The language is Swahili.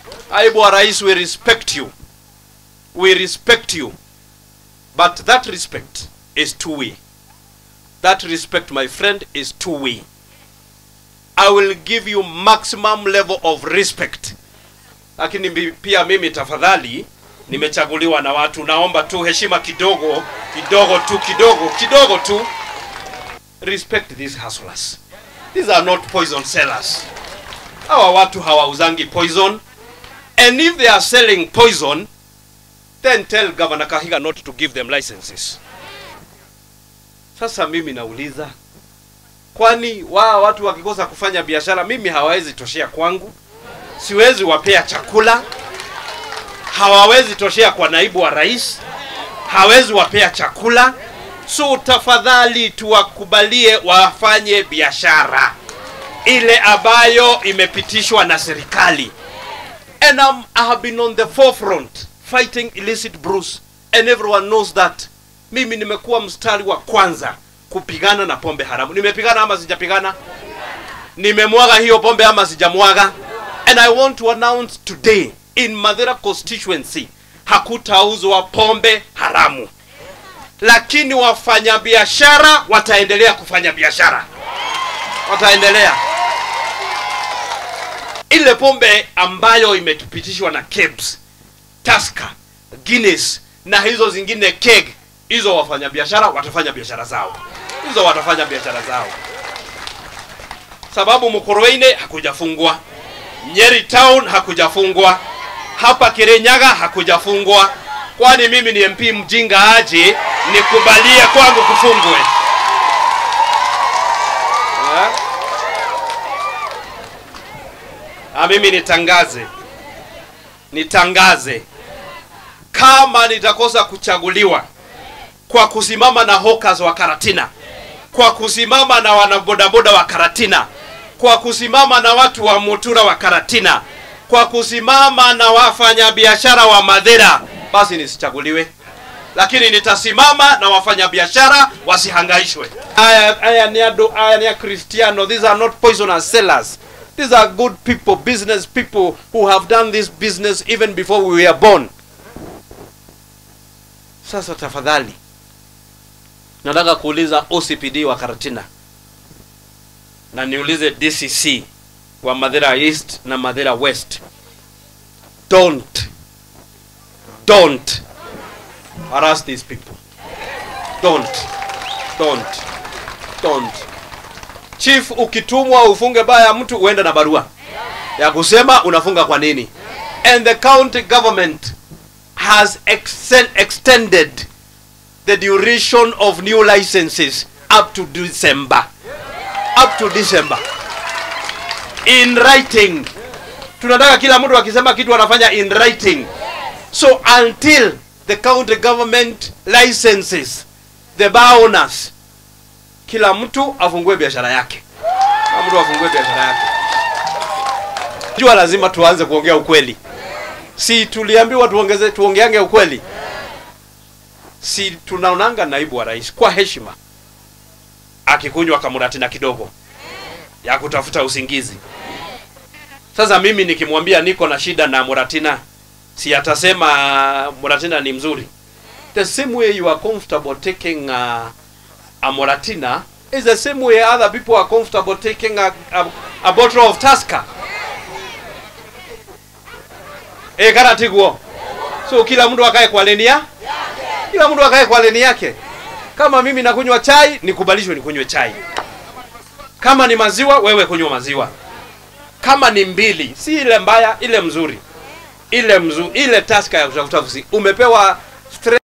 Naibu Rais, we respect you. We respect you. But that respect is two way. That respect, my friend, is two way. I will give you maximum level of respect. Lakini mi- pia mimi tafadhali, nimechaguliwa na watu, naomba tu heshima kidogo kidogo tu kidogo kidogo tu. Respect these hustlers. These are not poison sellers. Hawa watu hawauzangi poison. And if they are selling poison, then tell Governor Kahiga not to give them licenses. Sasa mimi nauliza, kwani wao watu wakikosa kufanya biashara, mimi hawawezi toshea kwangu? Siwezi wapea chakula, hawawezi toshea kwa naibu wa rais, hawezi wapea chakula. So tafadhali tuwakubalie wafanye biashara ile ambayo imepitishwa na serikali. And um, I have been on the forefront fighting illicit brews and everyone knows that. Mimi nimekuwa mstari wa kwanza kupigana na pombe haramu. Nimepigana ama sijapigana? Nimemwaga hiyo pombe ama sijamwaga? And I want to announce today in Madera constituency hakutauzwa pombe haramu, lakini wafanyabiashara wataendelea kufanya biashara, wataendelea ile pombe ambayo imetupitishwa na KEBS, Tusker, Guinness na hizo zingine keg, hizo wafanyabiashara watafanya biashara zao, hizo watafanya biashara zao, sababu Mkurweine hakujafungwa, Nyeri Town hakujafungwa, hapa Kirinyaga hakujafungwa. Kwani mimi ni MP mjinga aje nikubalie kwangu kufungwe eh? Na mimi nitangaze, nitangaze kama nitakosa kuchaguliwa kwa kusimama na hawkers wa Karatina, kwa kusimama na wanabodaboda wa Karatina, kwa kusimama na watu wa Mutura wa Karatina, kwa kusimama na wafanyabiashara wa Madera, basi nisichaguliwe, lakini nitasimama na wafanyabiashara wasihangaishwe. Aya, aya ni ado, aya ni ya Cristiano. These are not poisonous sellers. These are good people, business people who have done this business even before we were born. Sasa tafadhali, nataka kuuliza OCPD wa Karatina na niulize DCC wa Madera East na Madera West, don't don't harass these people. Don't don't don't. Chief, ukitumwa ufunge baya ya mtu uende na barua ya kusema unafunga kwa nini. And the county government has exen- extended the duration of new licenses up to December. Up to December. In writing. Tunataka kila mtu akisema kitu anafanya in writing. So until the county government licenses the bar owners, kila mtu afungue biashara yake. Kila mtu afungue biashara yake. Jua lazima tuanze kuongea ukweli. Si tuliambiwa tuongeze tuongeange ukweli? Si tunaonanga naibu wa rais kwa heshima akikunywa kamuratina kidogo ya kutafuta usingizi. Sasa mimi nikimwambia niko na shida na Muratina, si atasema Muratina ni mzuri? The same way you are comfortable taking uh, a Muratina is the same way other people are comfortable taking a, a, a bottle of Tusker. Eh, kana tiguo. So kila mtu akae kwa leni ya kila mtu akae kwa leni yake. Kama mimi nakunywa chai, nikubalishwe nikunywe chai. Kama ni maziwa, wewe kunywa maziwa. Kama ni mbili, si ile mbaya, ile mzuri, ile mzuri, ile taska ya kutafuta umepewa